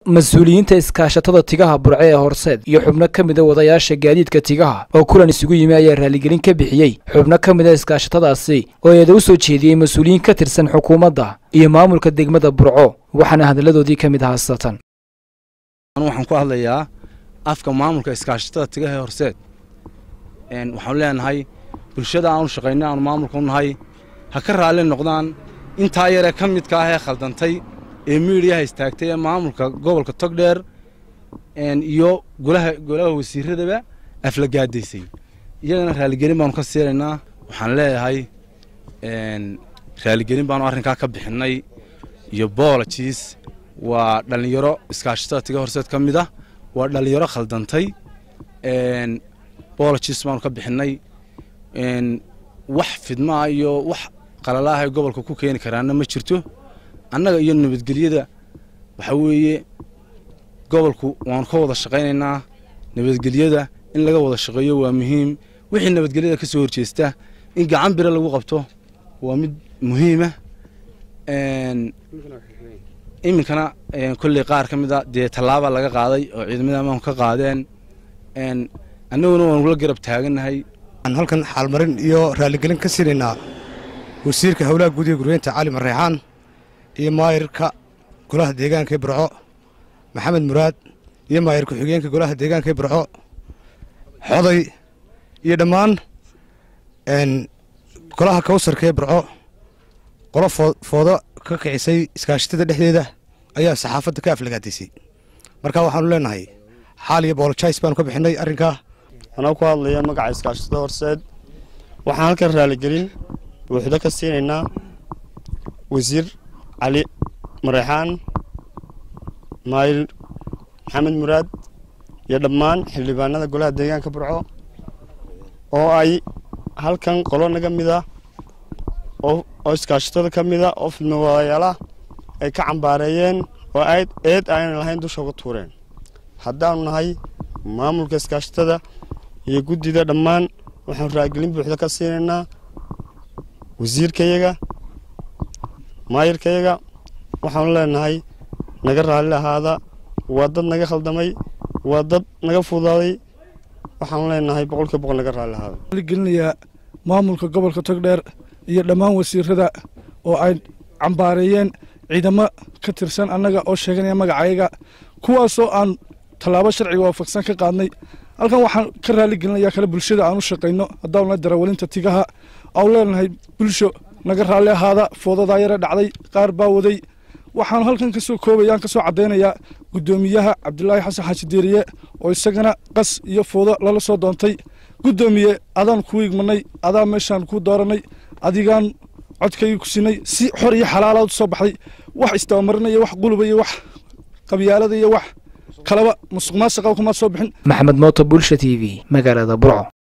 mas-uuliyiinta iskaashatada tigaha burce ee horseed iyo xubno ka mida wadayaasha gaadiidka tigaha oo kulan isugu yimi ayaa raaligelin ka bixiyey xubno ka mida iskaashatadaasi oo eeda u soo jeediyey mas-uuliyiin ka tirsan xukuumadda iyo maamulka degmada burco waxaana hadalladoodii ka mid ahaa satan waxaan ku hadlayaa afka maamulka iskaashatada tigaha ee horseed waxaanu leenahay bulshada aanu shaqaynay aanu maamulka u nahay ha ka raalli noqdaan intaa yaree ka midka ah ee khaldantay ee miidiyaha istaagtay ee maamulka gobolka togdheer iyo golaha golaha wasiiradaba aflagaadaysay iyagana raaligelin baanu ka siinaynaa waxaan leeyahay raaligelin baanu arrinkaa ka bixinnay iyo boolojiis waa dhallinyaro iskaashatada tiga horseed ka mid ah waa dhallinyaro khaldantay boolojiis baanu ka bixinnay wax fidmaa iyo wax qalalaah ay gobolka ku keeni karaana ma jirto annaga iyo nabadgelyada waxa weeye gobolku waanu ka wada shaqaynaynaa nabadgelyada in laga wada shaqeeyo waa muhiim wixii nabadgelyada ka soo horjeesta in gacan bire lagu qabto waa mid muhiima iminkana kolley qaar ka mid a dee tallaaba laga qaaday oo ciidamada amaanku ka qaadeen annaguna waanu la garab taagannahay halkan xaalmarin iyo raaligelin ka siinaynaa wasiirka howlaha guud ee guryeynta cali mareexaan iyo maayirka golaha deegaanka ee burco maxamed muraad iyo maayir ku-xigeenka golaha deegaanka ee burco xoday iyo dhammaan golaha kawsarka ee burco qolo foodo ka kicisay iskaashatada dhexdeeda ayaa saxaafadda ka aflagaadaysay marka waxaanu leenahay xaal iyo boolojais baanu ka bixinnay arrinkaa anaa ku hadlaya magaca iskaashatada horseed waxaan halkan raaligelin buuxdo ka siinaynaa wasiir cali mareexaan maayir maxamed muraad iyo dhammaan xildhibaanada golaha deegaanka burco oo ay halkan qolo naga mid ah oo iskaashatada ka mid a oo filmawadayaalaah ay ka cambaareeyeen oo eed aanan lahayn dusha uga tuureen haddaanu nahay maamulka iskaashatada iyo guddida dhammaan waxaanu raagelin buuxda ka siinaynaa wasiirkayaga maayirkayaga waxaanu leenahay naga raalli ahaada waa dad naga khaldamay waa dad naga fudaaday waxaanu leenahay boqolkiiba boqol naga raalli ahaada gelinayaa maamulka gobolka togdheer iyo dhammaan wasiirada oo ay cambaareeyeen ciidamo ka tirsan annaga oo sheeganaya magacayaga kuwaasoo aan tallaabo sharciga waafaqsan ka qaadnay halkan waxaan ka raaligelinayaa kale bulshada aan u shaqayno haddaanuna darawalinta tigaha aan leenahay bulsho naga raalli ahaada foodadaa yare dhacday qaar baa waday waxaan halkan kasoo koobayaan kasoo caddaynayaa guddoomiyaha cabdilaahi xasan xaaji deeriye oo isagana qas iyo foodo lala soo doontay guddoomiye adaan kuu igmanay adaa meeshaan kuu dooranay adigaan codkaygii ku sinay si xor iyo xalaalaad u soo baxday wax istabamarinaya wax quluba iyo wax qabyaalada iyo wax kalaba musuq maasuqa kumaad soo bixin maxamed mooto bulsha t v magaalada burco